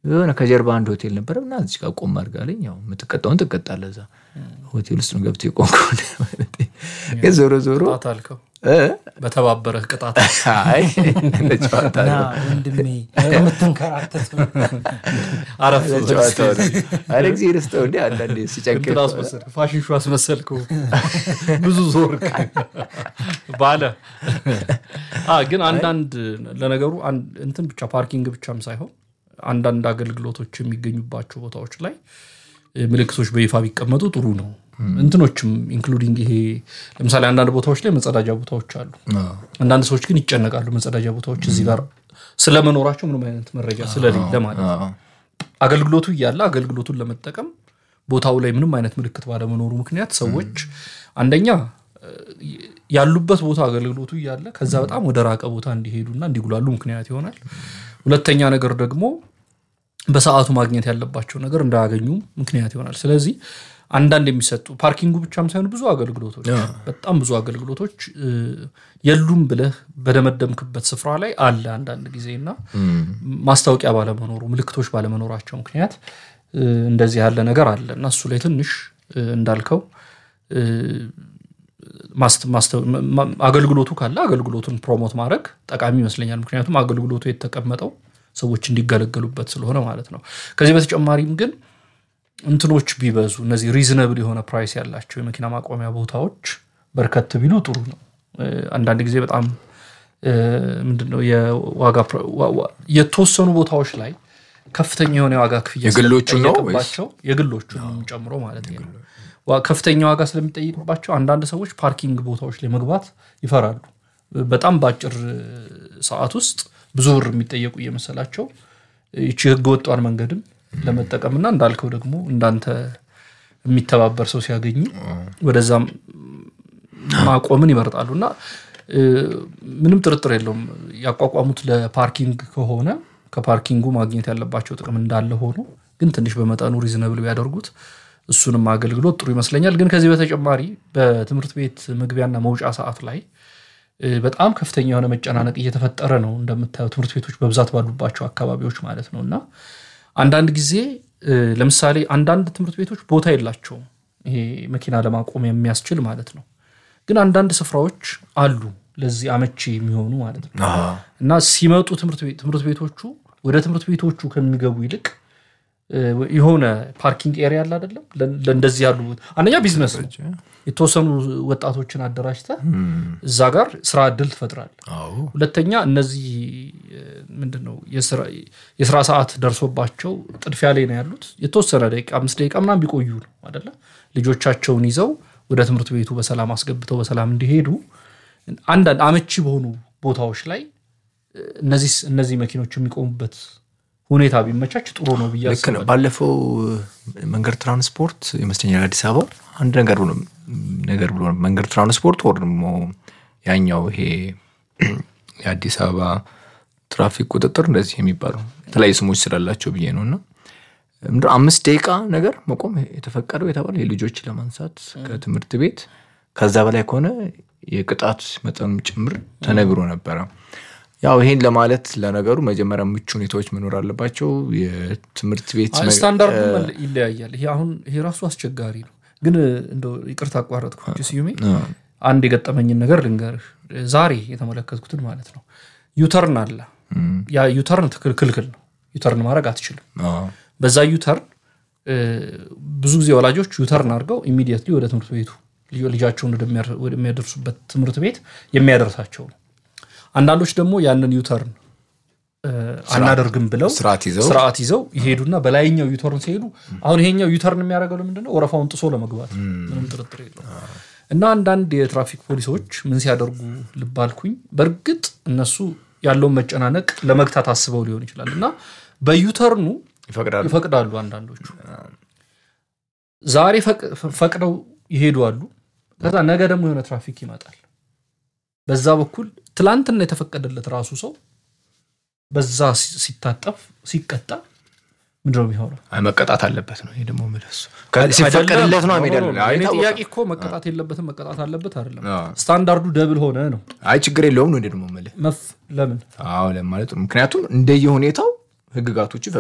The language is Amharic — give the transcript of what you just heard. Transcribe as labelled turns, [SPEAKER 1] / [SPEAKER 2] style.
[SPEAKER 1] የሆነ ከጀርባ አንድ ሆቴል ነበረ እና እዚህ ጋር ቆም አድርጋለኝ። ያው የምትቀጣውን ትቀጣለህ። እዛ ሆቴል ውስጥ ነው ገብቶ የቆምከው። ግን ዞሮ ዞሮ
[SPEAKER 2] ቅጣት አልከው
[SPEAKER 1] እ?
[SPEAKER 2] በተባበረህ ቅጣት
[SPEAKER 1] አይ እንደ ጨዋታ
[SPEAKER 3] እና
[SPEAKER 1] ነው።
[SPEAKER 3] ወንድሜ የምትንከራተት
[SPEAKER 2] አረፍ
[SPEAKER 1] እንደ ጨዋታ ነው። አረ ጊዜ ርስተው እንዲ አንዳንዴ ሲጨንቅ
[SPEAKER 2] እንትን አስመሰል ፋሽን ሾው አስመሰልከው ብዙ ዞር ባለ አ ግን አንዳንድ ለነገሩ አንድ- እንትን ብቻ ፓርኪንግ ብቻም ሳይሆን አንዳንድ አገልግሎቶች የሚገኙባቸው ቦታዎች ላይ እ፣ ምልክቶች በይፋ ቢቀመጡ ጥሩ ነው። እንትኖችም ኢንክሉዲንግ ይሄ ለምሳሌ አንዳንድ ቦታዎች ላይ መጸዳጃ ቦታዎች አሉ። አንዳንድ ሰዎች ግን ይጨነቃሉ። መጸዳጃ ቦታዎች እዚህ ጋር ስለመኖራቸው ምንም አይነት መረጃ ስለሌለ ማለት ነው። አገልግሎቱ እያለ አገልግሎቱን ለመጠቀም ቦታው ላይ ምንም አይነት ምልክት ባለመኖሩ ምክንያት ሰዎች አንደኛ እ፣ ያሉበት ቦታ አገልግሎቱ እያለ ከዛ በጣም ወደ ራቀ ቦታ እንዲሄዱና እንዲጉላሉ ምክንያት ይሆናል። ሁለተኛ ነገር ደግሞ በሰዓቱ ማግኘት ያለባቸው ነገር እንዳያገኙ ምክንያት ይሆናል። ስለዚህ አንዳንድ የሚሰጡ ፓርኪንጉ ብቻም ሳይሆን ብዙ አገልግሎቶች በጣም ብዙ አገልግሎቶች እ፣ የሉም ብለህ በደመደምክበት ስፍራ ላይ አለ አንዳንድ ጊዜ እና ማስታወቂያ ባለመኖሩ ምልክቶች ባለመኖራቸው ምክንያት እ፣ እንደዚህ ያለ ነገር አለ እና እሱ ላይ ትንሽ እ፣ እንዳልከው እ፣ ማስት- ማስተ- ማ- ማ- አገልግሎቱ ካለ አገልግሎቱን ፕሮሞት ማድረግ ጠቃሚ ይመስለኛል። ምክንያቱም አገልግሎቱ የተቀመጠው ሰዎች እንዲገለገሉበት ስለሆነ ማለት ነው። ከዚህ በተጨማሪም ግን እንትኖች ቢበዙ እነዚህ ሪዝነብል የሆነ ፕራይስ ያላቸው የመኪና ማቆሚያ ቦታዎች በርከት ቢሉ ጥሩ ነው። እ፣ አንዳንድ ጊዜ በጣም እ፣ ምንድነው የዋጋ ፕረ- ዋ- ዋ- የተወሰኑ ቦታዎች ላይ ከፍተኛ የሆነ የዋጋ ክፍያ
[SPEAKER 1] የግሎቹን ነው
[SPEAKER 2] ስለሚጠየቅባቸው የግሎቹንም ጨምሮ ማለት ነው ዋ- ከፍተኛ ዋጋ ስለሚጠይቅባቸው አንዳንድ ሰዎች ፓርኪንግ ቦታዎች ላይ መግባት ይፈራሉ። በጣም በአጭር ሰዓት ውስጥ ብዙ ብር የሚጠየቁ እየመሰላቸው ይቺ ህገ ወጧን መንገድም ለመጠቀምና እንዳልከው ደግሞ እንዳንተ የሚተባበር ሰው ሲያገኙ ወደዛም ማቆምን ይመርጣሉ እና እ፣ ምንም ጥርጥር የለውም ያቋቋሙት ለፓርኪንግ ከሆነ ከፓርኪንጉ ማግኘት ያለባቸው ጥቅም እንዳለ ሆኖ ግን ትንሽ በመጠኑ ሪዝነብል ቢያደርጉት እሱንም አገልግሎት ጥሩ ይመስለኛል። ግን ከዚህ በተጨማሪ በትምህርት ቤት መግቢያና መውጫ ሰዓት ላይ እ፣ በጣም ከፍተኛ የሆነ መጨናነቅ እየተፈጠረ ነው። እንደምታየው ትምህርት ቤቶች በብዛት ባሉባቸው አካባቢዎች ማለት ነው እና አንዳንድ ጊዜ እ፣ ለምሳሌ አንዳንድ ትምህርት ቤቶች ቦታ የላቸውም ይሄ መኪና ለማቆም የሚያስችል ማለት ነው። ግን አንዳንድ ስፍራዎች አሉ ለዚህ አመቺ የሚሆኑ ማለት ነው እና ሲመጡ ትምህርት ቤት ትምህርት ቤቶቹ ወደ ትምህርት ቤቶቹ ከሚገቡ ይልቅ እ፣ የሆነ ፓርኪንግ ኤሪያ አለ አይደለም ለ- ለእንደዚህ ያሉ አንደኛ ቢዝነስ ነው የተወሰኑ ወጣቶችን አደራጅተህ እዛ ጋር ስራ እድል ትፈጥራል ሁለተኛ እነዚህ እ፣ ምንድን ነው የስራ- የስራ ሰዓት ደርሶባቸው ጥድፊያ ላይ ነው ያሉት የተወሰነ ደቂቃ አምስት ደቂቃ ምናምን ቢቆዩ ነው አደለ ልጆቻቸውን ይዘው ወደ ትምህርት ቤቱ በሰላም አስገብተው በሰላም እንዲሄዱ አንዳንድ አመቺ በሆኑ ቦታዎች ላይ እ፣ እነዚህ እነዚህ መኪኖች የሚቆሙበት ሁኔታ ቢመቻች ጥሩ ነው ብዬ
[SPEAKER 1] ልክ ነው። ባለፈው መንገድ ትራንስፖርት ይመስለኛል አዲስ አበባ አንድ ነገር ብሎ ነገር ብሎ ነበር። መንገድ ትራንስፖርት ወር ደግሞ ያኛው ይሄ የአዲስ አበባ ትራፊክ ቁጥጥር እንደዚህ የሚባለው የተለያዩ ስሞች ስላላቸው ብዬ ነው እና ምንድን ነው አምስት ደቂቃ ነገር መቆም የተፈቀደው የተባለ የልጆች ለማንሳት ከትምህርት ቤት ከዛ በላይ ከሆነ የቅጣት መጠኑም ጭምር ተነግሮ ነበረ። ያው ይሄን ለማለት ለነገሩ መጀመሪያ ምቹ ሁኔታዎች መኖር አለባቸው። የትምህርት ቤት
[SPEAKER 2] አይ፣ ስታንዳርዱ መለ- ይለያያል። ይሄ አሁን ይሄ ራሱ አስቸጋሪ ነው። ግን እንደው ይቅርታ አቋረጥኩ እንጂ ስዩሜ አንድ የገጠመኝን ነገር ልንገርህ። ዛሬ የተመለከትኩትን ማለት ነው። ዩተርን አለ። ያ ዩተርን ትክል- ክልክል ነው። ዩተርን ማድረግ አትችልም።
[SPEAKER 1] አዎ።
[SPEAKER 2] በዛ ዩተርን እ፣ ብዙ ጊዜ ወላጆች ዩተርን አድርገው ኢሚዲየትሊ ወደ ትምህርት ቤቱ ልጆ- ልጃቸውን ወደሚያር- ወደሚያደርሱበት ትምህርት ቤት የሚያደርሳቸው ነው። አንዳንዶች ደግሞ ያንን ዩተርን እ፣ አናደርግም ብለው
[SPEAKER 1] ስርዓት ይዘው
[SPEAKER 2] ስርዓት ይዘው ይሄዱና በላይኛው ዩተርን ሲሄዱ አሁን ይሄኛው ዩተርን የሚያደርገው ለምንድነው? ወረፋውን ጥሶ ለመግባት ምንም ጥርጥር የለው። እና አንዳንድ የትራፊክ ፖሊሶች ምን ሲያደርጉ ልብ አልኩኝ። በእርግጥ እነሱ ያለውን መጨናነቅ ለመግታት አስበው ሊሆን ይችላል እና በዩተርኑ
[SPEAKER 1] ይፈቅዳሉ።
[SPEAKER 2] ይፈቅዳሉ አንዳንዶቹ ዛሬ ፈቅ- ፈቅደው ይሄዱ አሉ። ከዛ ነገ ደግሞ የሆነ ትራፊክ ይመጣል። በዛ በኩል ትላንትና የተፈቀደለት ራሱ ሰው በዛ ሲ- ሲታጠፍ ሲቀጣ ምንድነው የሚሆነው?
[SPEAKER 1] አይ መቀጣት አለበት ነው። ይሄ ደግሞ የምልህ እሱ ሲፈቀድለት ነው ሜዳ ላይ
[SPEAKER 2] እኔ
[SPEAKER 1] አይታወቅም።
[SPEAKER 2] ጥያቄ እኮ መቀጣት የለበትም መቀጣት አለበት አይደለም።
[SPEAKER 1] አዎ።
[SPEAKER 2] ስታንዳርዱ ደብል ሆነ ነው
[SPEAKER 1] አይ ችግር የለውም ነው እንደ ደግሞ የምልህ
[SPEAKER 2] መፍ ለምን
[SPEAKER 1] አዎ ለማለት ነው። ምክንያቱም እንደየ ሁኔታው ህግጋቶቹ